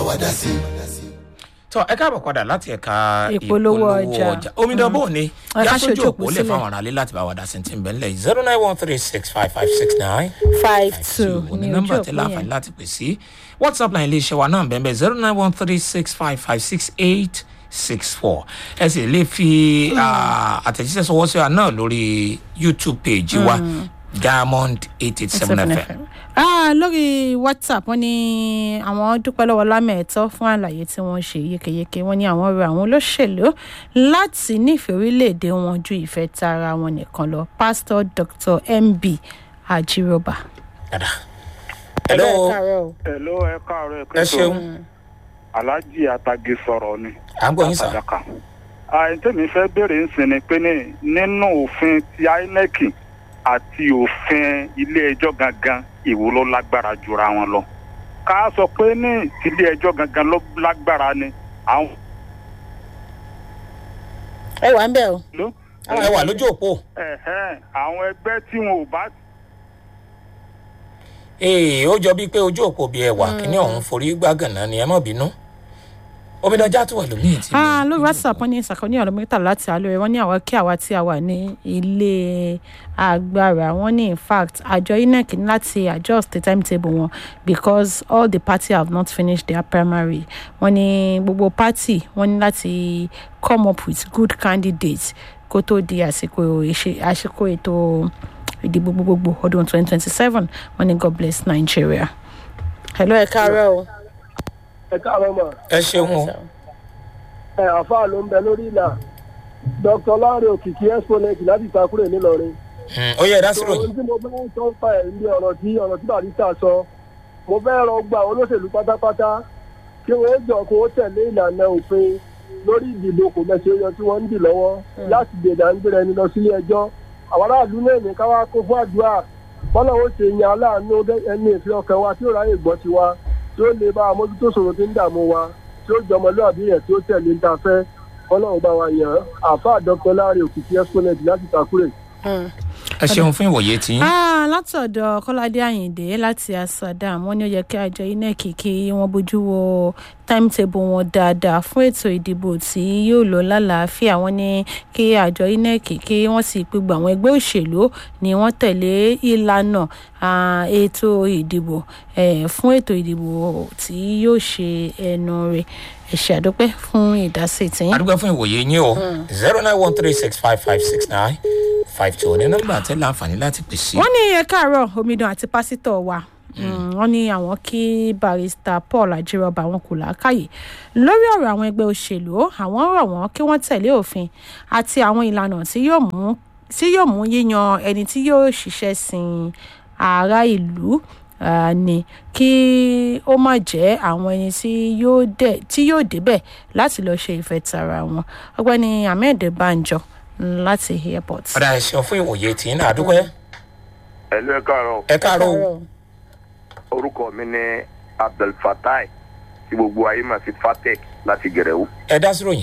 wa dá sí. tọ ẹ káàbọ̀ padà láti ẹ̀ka Ìpolówó ọjà. omidan bò ní Ẹ ká yásójú ṣojú òpó òpó lè sílẹ̀. fáwọn aráalé láti bá wa dá sí ti ń bẹ̀ ńlẹ̀ zero nine one three six five five six nine five two two ní ní nọ́mbà ojú tẹ òpó láǹfààní yẹn. láti pè sí whatsapp line iléeṣẹ́ wa náà bẹ́ẹ̀ bẹ́ẹ̀ zero nine one three six five five six eight six four ẹ sì lè fi ah, àtẹ̀jíṣẹ́ sọwọ́ sí wa náà lórí youtube page wa diamond eight eight seven fm. Ah, lórí whatsapp wọn ní àwọn dúpẹ́ lọ́wọ́ lámẹ̀ẹ́tọ́ fún àlàyé tí wọ́n ṣe yékéyéké wọn ní àwọn rọ àwọn olóṣèlú láti nífẹ̀ẹ́ orílẹ̀-èdè wọn ju ìfẹ́ tara wọn nìkan lọ pásítọ̀ dr mb ajiroba. dada. hello Hello, ẹ káàárọ̀ ẹ ṣeun Alhaji Atage sọ̀rọ̀ ni. à ń gbọ́ yín sà. Àdàkà. Àìntẹ́mi fẹ́ béèrè ń sin ni pé ní nínú òfin ti INEC àti òfin ilé ẹjọ́ gangan èwo ló lágbára jura wọn lọ. Ká sọ pé ní ilé ẹjọ́ gangan ló lágbára ni àwọn ẹ wà ń bẹ̀ o. ló. ẹ wà lójú òpó. Ẹ̀hẹ́n, àwọn ẹgbẹ́ tí wọn ò bá ee ó jọ bíi pé ojú òpó bíi ẹwà kíní ọ̀hún forí gbàgànà ni ẹ má bínú omidan já tó wà lómi ìtì Ah, lórí whatsapp wọn ní ìsàkóní ọ̀rọ̀ mẹ́ta láti àlọ́ rẹ̀ wọ́n ní àwọn kí àwa tí a wà ní ilé agbára wọ́n ní in fact àjọ inec ní láti adjust the timetable wọn because all the party have not finished their primary wọ́n ní gbogbo party wọ́n ní láti come up with good candidates kó tó di àsìkò ìṣe- àsìkò ètò ìdìbò gbogbogbò ọdún twenty twenty seven wọ́n ní god bless nigeria. hello ẹ káàárọ̀ o. ẹ káàárọ̀ mà ẹ ṣeun o ẹ àfáà ló ń bẹ lórí ìlà dr láre òkìkí exponent láti ìtakùrẹ ńìlọrin. Mm, ó yẹ ẹ dá sí ohun ròyìn tí mo fẹ́ sọ ń pa ẹ̀ ní ọ̀rọ̀ tí ọ̀rọ̀ tí barista sọ mo fẹ́ rọ gba àwọn olóṣèlú pátápátá kí wọ́n jọ kó tẹ̀lé ìlànà òfin lórí ìdìbò kò mẹ́sẹ̀ yọ tí wọ́n ń dì lọ́wọ́ láti dènà ń gbéra ẹni lọ sílé ẹjọ́ àwọn aráàlú náà ní ká wá kó fún àdúrà bọ́lá ó ṣe yan aláàánú ẹni ìfẹ́ ọkàn wa tí ó ráyè gbọ́ tiwa tí ó lè bá àmójútó ṣòro tí ń dààmú wa tí ó jọmọlúàbí yẹn tí ó tẹ̀lé ń ta fẹ́ bọ́lá ó bá wa yàn án àáfàá dr láre òkìkí exponent láti takure. ẹ ṣeun fún ìwòye tí Ah, látọ̀dọ̀ kọ́ládé àyìndé láti asadam wọ́n ní ó yẹ kí àjọ inec kí wọ́n bójú wo timetable wọn dáadáa fún ètò ìdìbò tí yóò lọ lálàáfíà wọ́n ní kí àjọ inec kí wọ́n sì pe gbogbo àwọn ẹgbẹ́ òṣèlú ni wọ́n tẹ̀lé ìlànà ah, ètò ìdìbò eh, fún ètò ìdìbò tí yóò ṣe ẹnu rẹ̀ ẹ ṣe àdúpẹ́ fún ìdásí tiyín. adúgbò fún ìwòye yín o zero nine one three six five five six nine five two ní nọ́mbà tẹ láǹfààní láti pè sí. wọ́n ní ẹ káàárọ̀ omidan àti pásítọ̀ wa Mm, wọ́n ní àwọn kí barista paul ajírọba àwọn kò láákàyè lórí ọ̀rọ̀ àwọn ẹgbẹ́ òṣèlú àwọn rọ̀ wọ́n kí wọ́n tẹ̀lé òfin àti àwọn ìlànà tí yóò mú tí yóò mú yíyan ẹni tí yóò ṣiṣẹ́ sin ará ìlú ah, ni kí ó má jẹ́ àwọn ẹni tí yóò dẹ̀ tí yóò débẹ̀ láti lọ́ọ́ ṣe ìfẹ́ tara wọn ọgbẹ́ni ahmed banjo láti airport. ọ̀dà ẹ ṣeun fún ìwòye tí náà adúgbò ẹ̀lú ẹ káàárọ̀ ẹ káàárọ̀ o orúkọ mi ní abdulfatai tí gbogbo ayé máa fi fatec láti gẹ̀rẹ́wó. ẹ dá sí ròyìn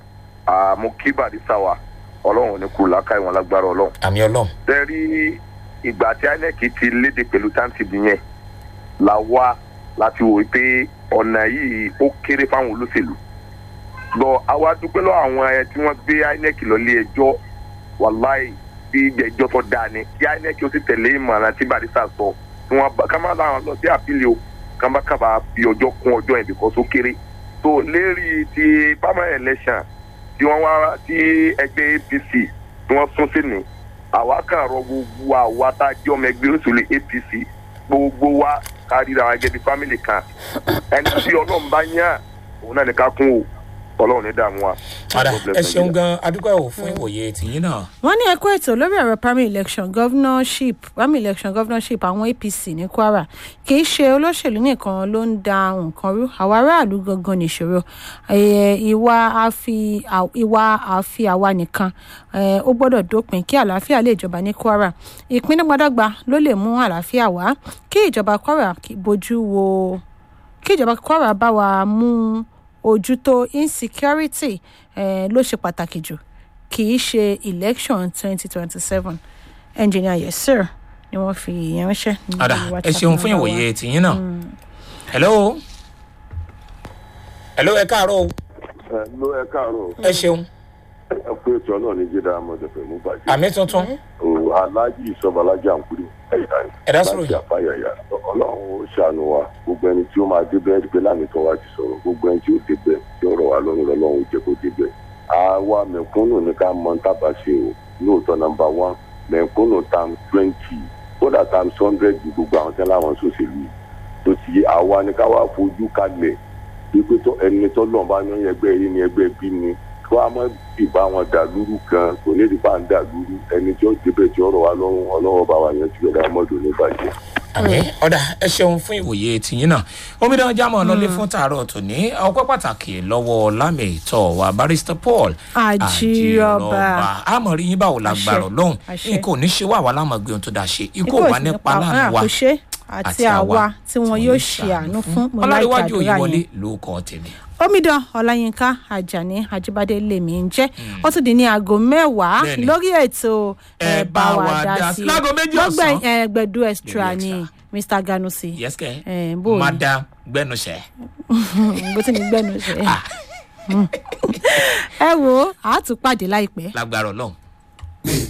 mo kí barista wa ọlọ́run ò ní kú làákà ìwọ̀n lágbára ọlọ́run. àmì ọlọ́run tẹ́rí ìgbà tí inec ti léde pẹ̀lú táǹtìbì yẹn la wá láti wò pé ọ̀nà yìí ó kéré fáwọn olóṣèlú. gbọ́ àwa dúpẹ́ lọ àwọn ẹ tí wọ́n gbé inec lọ lé ẹjọ́ wàláì bí ìgbẹ́jọ́ tó dáa ni kí inec ó sì tẹ̀lé ìmọ̀ràn tí barista sọ tí wọ́n bá ká má láwọn lọ sí àpìlẹ̀ o ká má kábà fi ọjọ́ kún ọjọ́ yẹn bìkọ́ tó kéré. tó lérí ti primary election tí wọ́n wá tí ẹgbẹ́ apc tí wọ́n sún sí ni àwa kàn rọ gbogbo àwa tá a jẹ́ ọmọ ẹgbẹ́ òṣèlú apc gbogbo wa ká ríra wa gẹ́gẹ́ bí family kan ẹni tí ọlọ́run bá yàn òun náà ní ká kún o ọlọ́run ní dààmú wa. ọ̀dà God bless ẹ ṣeun Nigeria. gan adúgbò ò fún ìwòye tí yín náà. wọ́n ní ẹ̀kọ́ ètò lórí ọ̀rọ̀ primary election governorship primary election governorship àwọn apc ní kwara kì í ṣe olóṣèlú nìkan ló ń da nǹkan rú àwọn aráàlú gangan nìṣòro Eh, ìwà àfi à- ìwà àfi àwa nìkan eh, ó gbọ́dọ̀ dópin kí àlàáfíà lè jọba ní kwara ìpínlẹ̀ gbọdọ̀gba ló lè mú àlàáfíà wá kí ìjọba kwara kí- bójú wo kí ìjọba kwara bá wa mú ojútó insecurity eh, ló ṣe pàtàkì jù kì í ṣe election twenty twenty seven engineer yes sir ni wọ́n fi ìyẹn ránṣẹ́. ní ọ̀dà ẹ WhatsApp ṣeun fún number wa. ìwòye tí yín náà. hello hello ẹ káàárọ̀ o ẹ ló ẹ káàárọ̀ ẹ ṣeun ẹ pé ètò náà ní jíde amọ̀dẹ̀fẹ̀ mú bàjẹ́. àmì tuntun o aláàjì ìsọbalájà àǹkúrò ẹ̀yà Ẹ̀dá sọ̀rọ̀ láti àfàyàyà ọlọ́run ó ṣàánú wa gbogbo ẹni tí ó máa débẹ̀ ẹ̀rí pé láàmì tó wá ti sọ̀rọ̀ gbogbo ẹni tí ó débẹ̀ tí ó rọ̀ wá lọ́rùn lọ́lọ́run ó jẹ́ kó débẹ̀. àwa mẹ̀kúnnù ní ká mọ tábà ṣe o lóòótọ́ nọmba one mẹ̀kúnnù times twenty kódà times hundred ju gbogbo àwọn tẹ́lẹ̀ àwọn sòṣèlú yìí tó ti yé àwa ní ká wá fojú kalẹ̀ wípé tó ẹni tó lọ́n bá ní ẹgbẹ́ yìí ní ẹgbẹ́ bí ni kó a má dìbò àwọn dàlúrú kan kò ní dìbò à ń dàlúrú ẹni tí ó débẹ̀ tí ó rọ̀ wá lọ́rùn ọlọ́wọ́ bá wa yẹn ti yọ̀dá mọ́dún ní bàjẹ́. àmì ọ̀dà ẹ ṣeun fún ìwòye tìyín náà omidan jámọ̀ lọlé fún tààrọ̀ tòní ọpẹ́ pàtàkì lọ́wọ́ lámì ìtọ́ wa barrister paul Àjírọ̀bà. àmọ̀ rí yín báwo la Àṣẹ, gbàrọ̀ lọ́hùn àṣẹ. nǹkan ò ní ṣe wà wá lámọ̀ gbé ohun tó dáa ṣe ikú ò wá nípa láàánú wa àkóṣe àti àwa tí wọn yóò ṣe àánú fún mo láì ọlọ́dẹ̀wájú gbàdúrà òyìnbólé yẹn ló kọ́ tèmi. omidan ọláyínká ajani ajibade lèmi ń jẹ ó tún di ní aago mẹ́wàá Bẹ́ẹ̀ni. lórí ètò ẹ bá wa dá sí Láago méjì lọ́gbẹ̀ ọ̀sán. ẹgbẹ̀dú extra Gbẹ̀du ni extra. mr ganusi yẹ́sìkẹ́ Eh, bó o ní? madam gbẹnusẹ. bó ti ní gbẹnu ṣe ẹ wo àá tún pàdé láìpẹ́. lágbára ọlọ́run